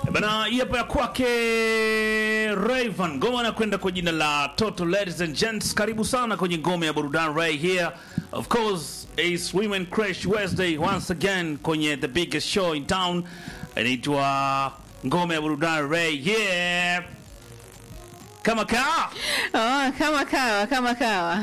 Bana, hii hapa ya kwake Rayvan ngoma anakwenda kwa jina la Toto. Ladies and gents, karibu sana kwenye ngome ya burudani right here. Of course is Women Crash Wednesday once again kwenye the biggest show in town, inaitwa ngome ya burudani right here. Kama kaa Oh, kama kawa kama kawa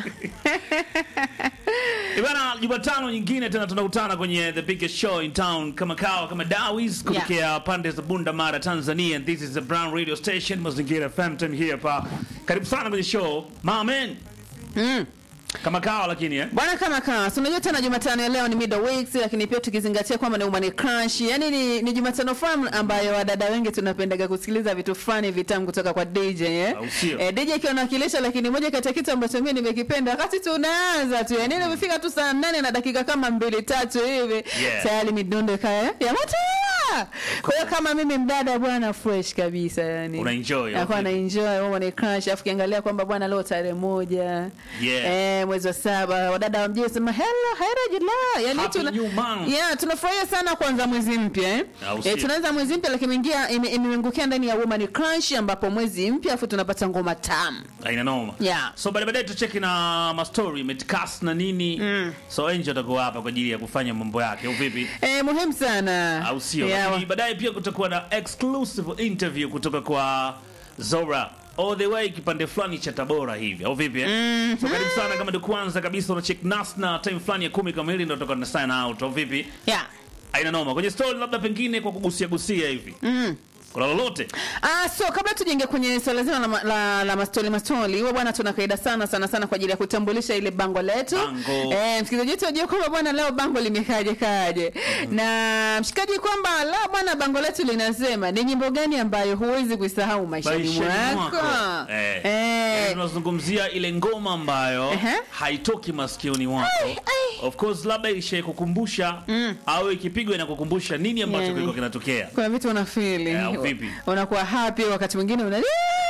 Ibana, Jumatano nyingine tena tunakutana kwenye the biggest show in town kama kawa kama Dawis kutokea pande za Bunda Mara Tanzania and this is the Brown Radio Station Mazingira FM time here pa. Karibu sana kwenye show. Mamen. mm. Kama kawa lakini eh. Bwana kama kawa, si unajua tena Jumatano ya leo ni middle weeks, lakini pia tukizingatia kwamba ni umani crunch, yani ni, ni Jumatano fulani ambayo wadada wengi tunapendaga kusikiliza vitu fulani vitamu kutoka kwa DJ eh. Au sio? Eh, DJ akiwa anawakilisha, lakini moja kati ya kitu ambacho mimi nimekipenda wakati tunaanza tu, yani nimefika tu saa nane na dakika kama mbili tatu hivi Yeah. tayari midundo ikaya ya moto. Kwa hiyo kama mimi mdada bwana fresh kabisa yani. Una enjoy, Nakuwa okay. na enjoy umani crunch, afu kiangalia kwamba bwana leo tarehe moja Yeah. eh, mwezi wa saba wadada wa mjini sema hello hera Julai yani Happy new month. yeah, tunafurahia sana kuanza mwezi mpya eh? Au sio? eh, tunaanza mwezi mpya lakini imeingia ime- imeangukia ndani ya Woman Crunch ambapo mwezi mpya afu tunapata ngoma tamu Aina noma. Yeah. So baadaye baadaye tucheki na ma story metcast na nini. So Angel atakuwa hapa kwa ajili ya kufanya mambo yake. Au vipi? eh, muhimu sana au sio? yeah. Lakini baadaye pia kutakuwa na exclusive interview kutoka kwa Zora all the way kipande fulani cha Tabora hivi au vipi eh? So karibu sana, kama ndio kwanza kabisa una check nas na time fulani ya kumi kamili ndio tutakuwa na sign out au vipi? yeah. Aina noma kwenye story, labda pengine kwa kugusia gusia hivi mm. kuna lolote Ah, so kabla tujenge kwenye swala zima la, ma- la, la mastoli mastoli, huwa bwana tuna kaida sana sana sana kwa ajili ya kutambulisha ile bango letu. Bango. Eh, msikilizaji wetu ajue kwamba bwana leo bango limekaje kaje. Na mshikaji kwamba leo bwana bango letu linasema ni nyimbo gani ambayo huwezi kuisahau maishani Maishani mwako. mwako. Eh. Eh. Yaani tunazungumzia ile ngoma ambayo Ehe. haitoki masikioni mwako ai. of course labda ishe kukumbusha au ikipigwa inakukumbusha nini ambacho Yani. kilikuwa kinatokea kuna vitu unafili Eh, au vipi? unakuwa happy wakati mwingine una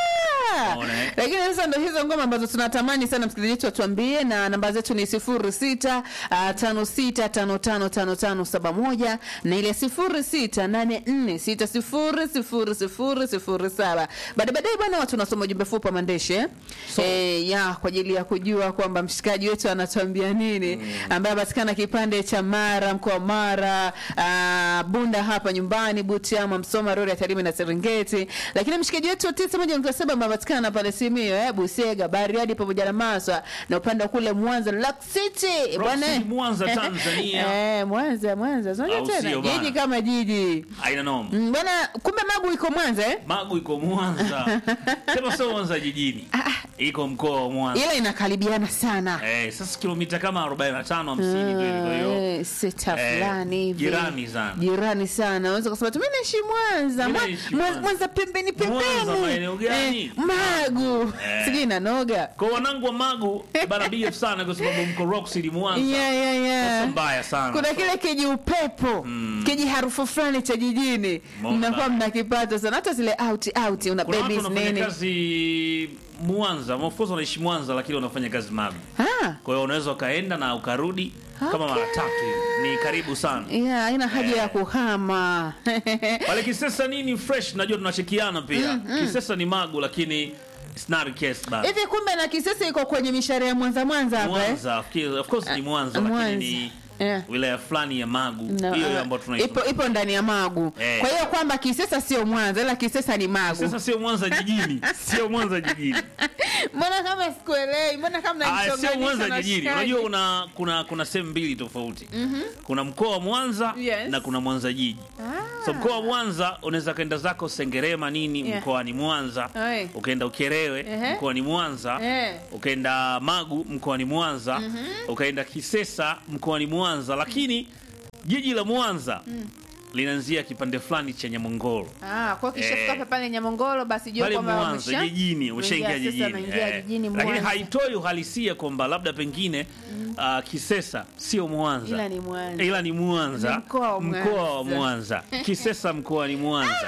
Unaona, eh? lakini sasa ndo hizo ngoma ambazo tunatamani sana msikilizaji wetu atuambie na namba zetu ni sifuri sita ah, tano sita tano tano tano tano saba moja na ile sifuri sita nane nne sita sifuri sifuri sifuri sifuri saba baada baadaye bwana watu unasoma ujumbe fupi wa maandishi eh? So- eh, ya kwa ajili ya kujua kwamba mshikaji wetu anatuambia nini ambaye apatikana kipande cha Mara mkoa wa Mara ah, Bunda hapa nyumbani Butiama Msoma Rorya Tarime na Serengeti lakini mshikaji wetu wa tisa moja nukta saba ambaye apatikana pale Simiyu eh, Busega Bariadi pamoja na Maswa na upande wa kule Mwanza Lock City Rock bwana City, Mwanza, Tanzania. eh, Mwanza Mwanza unajua Au tena sio bana? jiji kama jiji aina noma Mm, bwana kumbe Magu iko Mwanza eh? Magu iko Mwanza, sema sio Mwanza jijini, iko mkoa wa Mwanza. ila inakaribiana sana Eh, sasa kilomita kama 45 50 ndio ilivyo hiyo. Eh, sita Eh, fulani hivi jirani sana. jirani sana unaweza kusema tu mimi naishi Mwanza Mimi Mwa- naishi Mwa- Mwanza. Mwanza pembeni Mwanza pembeni maeneo gani? Eh, Magu Eh. sijui inanoga Kwa wanangu wa Magu bana BF sana kwa sababu mko Rock City Mwanza. yeah, yeah, yeah. Sasa mbaya sana. kuna kile kiji upepo kiji harufu fulani cha jijini Mbona mnakuwa bana. mnakipata sana hata zile out out una Kuna watu babies wanafanya nini kazi Mwanza, of course wanaishi Mwanza lakini wanafanya kazi Magu. ah Kwa hiyo unaweza ukaenda na ukarudi kama Okay. mara tatu hivi. Ni karibu sana. yeah haina haja Eh. ya kuhama Pale Kisesa nini fresh, najua tunachekiana pia. Kisesa ni Magu lakini it's not a case bana. hivi kumbe na kisesa iko kwenye mishare ya Mwanza Mwanza hapa eh? Mwanza, of course- of course ni Mwanza Mwanza. lakini ni Yeah. wilaya fulani ya Magu. No, Hiyo hiyo ah, ambayo tunaishi. ipo, ipo ndani ya Magu Eh. kwa hiyo kwamba Kisesa sio Mwanza ila Kisesa ni Magu. Sasa sio Mwanza jijini, sio Mwanza jijini. Mbona kama sikuelewi? Mbona kama Ah, mnanichonganisha sio Mwanza na jijini. shikaji? Unajua kuna kuna kuna sehemu mbili tofauti. Kuna mkoa wa Mwanza Yes. na kuna Mwanza jiji. Ah. So mkoa wa Mwanza unaweza kaenda zako Sengerema nini Yeah. mkoani Mwanza, Oi. ukaenda Ukerewe Ehe. mkoani Mwanza, Eh. ukaenda Magu mkoani Mwanza, ukaenda Kisesa mkoani Mwanza, lakini jiji la Mwanza linaanzia kipande fulani cha Nyamongoro. Ah, kwa hiyo kishafika Eh. eh, pale Nyamongoro basi jua pale kwamba Mwanza wamesha- jijini, ushaingia Sasa jijini, wameingia Eh. jijini lakini Mwanza. haitoi uhalisia kwamba labda pengine ah, Kisesa sio Mwanza Ila ni Mwanza. ila ni Mwanza, Ni mkoa wa mkoa wa Mwanza. Mwanza, Kisesa mkoa ni Mwanza. Haya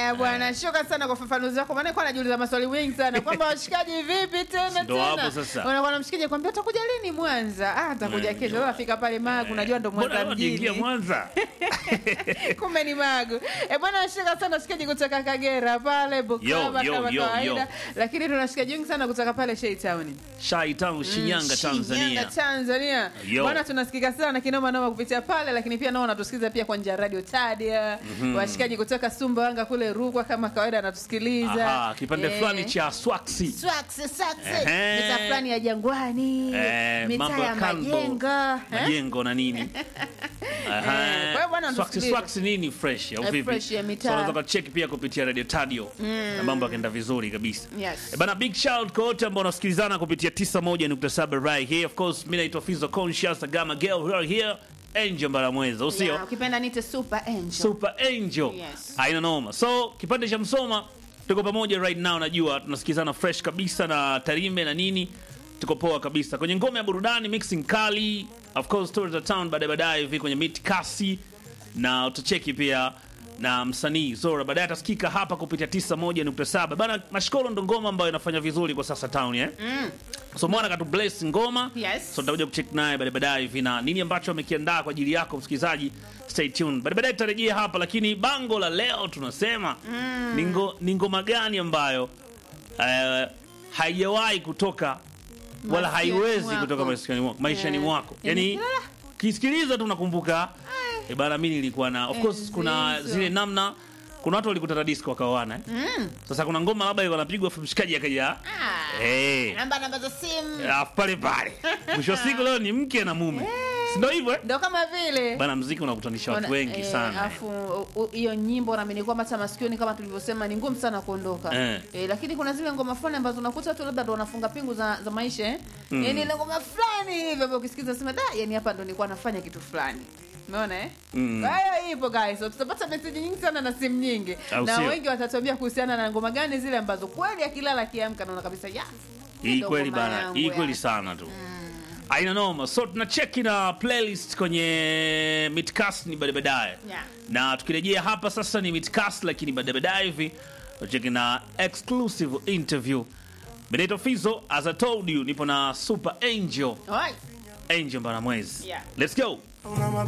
Haya bwana, shukrani sana kwa ufafanuzi wako, maana nilikuwa najiuliza maswali mengi sana kwamba washikaji vipi tena Ndo hapo tena. sasa. Unakuwa na mshikaji kwambia utakuja lini Mwanza? Ah, atakuja Mm, kesho. Sasa afika pale Magu, unajua ndo Mbona Mwanza wajiingia mjini. Mwanza? Kumbe ni Magu. Eh bwana, shukrani sana washikaji kutoka Kagera pale Bukoba Yo, yo, kama yo, kawaida. yo. Lakini tuna washikaji wengi sana kutoka pale Shei Town. Shai Town, Shinyanga, Shinyanga, Tanzania. Tanzania. Yo. Bwana tunasikika sana kinoma noma kupitia pale, lakini pia nao wanatusikiliza pia kwa njia ya radio Tadia. Washikaji kutoka Sumbawanga kule Rukwa kama kawaida anatusikiliza. Aha, kipande Eh, fulani cha Swaksi. Swaksi, swaksi. Ehe. Mitaa fulani ya Jangwani. Eh, Mitaa mambo ya ya kando. Majengo. Eh? Majengo na nini? Aha. Eh, kwa hiyo bwana, Swaksi tusikilize. Swaksi nini fresh au Eh, vipi? fresh ya mitaa. So unaweza kucheck pia kupitia Radio Tadio. Na mambo yakaenda vizuri kabisa. Yes. Eh, Bana big shout kwa wote ambao wanasikilizana kupitia 91.7 right here. Of course, mimi naitwa Fizo Conscious Gama Girl here here. Angel Mbaramweza, usio? Yeah, ukipenda nite Super Angel. Super Angel. Yes. Haina noma. So kipande cha Msoma tuko pamoja right now, najua tunasikizana fresh kabisa na Tarime na nini, tuko poa kabisa kwenye ngome ya burudani, mixing kali, of course stories of town, baadaye baadaye hivi kwenye mid kasi, na utacheki pia na msanii Zora baadaye atasikika hapa kupitia 91.7 bana. Mashkolo ndo ngoma ambayo inafanya vizuri kwa sasa town eh? So mwana katu bless ngoma Yes. so tutakuja kucheck naye baadaye baadaye hivi na nini ambacho amekiandaa kwa ajili yako msikilizaji, stay tuned. Baadaye baadaye tutarejea hapa, lakini bango la leo tunasema ni ngo- ni ngoma gani ambayo eh, haijawahi kutoka wala Masikioni haiwezi mwako. kutoka maishani mwako, maishani Eh. mwako. Yani Yani kila- kisikiliza tu nakumbuka eh, bana, mimi nilikuwa na of course Enzi kuna hizo. zile namna kuna watu walikutana disco wakaoana eh. Sasa kuna ngoma labda ilikuwa inapigwa afu mshikaji akaja Ah. eh Namba namba za simu. alafu pale pale mwisho wa siku leo ni mke na mume, si ndio hivyo eh? Ndo kama vile. Bana, mziki unakutanisha watu Ona- wengi eh, sana. Afu u- hiyo nyimbo naamini kwamba hata masikioni kama tulivyosema ni ngumu sana kuondoka. Eh. Eh, lakini kuna zile ngoma fulani ambazo unakuta tu labda ndo wanafunga pingu za, za maisha eh. Yaani ile ngoma fulani hivi ambayo ukisikiza unasema da, yani hapa ndo nilikuwa nafanya kitu fulani. Umeona eh? Mm. Kwa hiyo ipo guys. So, tutapata message nyingi sana na simu nyingi. Au na sio? wengi watatuambia kuhusiana na ngoma gani zile ambazo kweli akilala akiamka naona kabisa ya. Hii ndo kweli ngoma bana, yangu hii ya. kweli sana tu. Aina noma. So tunacheki na playlist kwenye Midcast ni baadaye baadaye. Yeah. Na tukirejea hapa sasa ni Midcast lakini baadaye baadaye hivi tunacheki na exclusive interview. Benito Fizo as I told you nipo na Super Angel, Alright. Angel Mbaramwezi. Yeah. Let's go. Una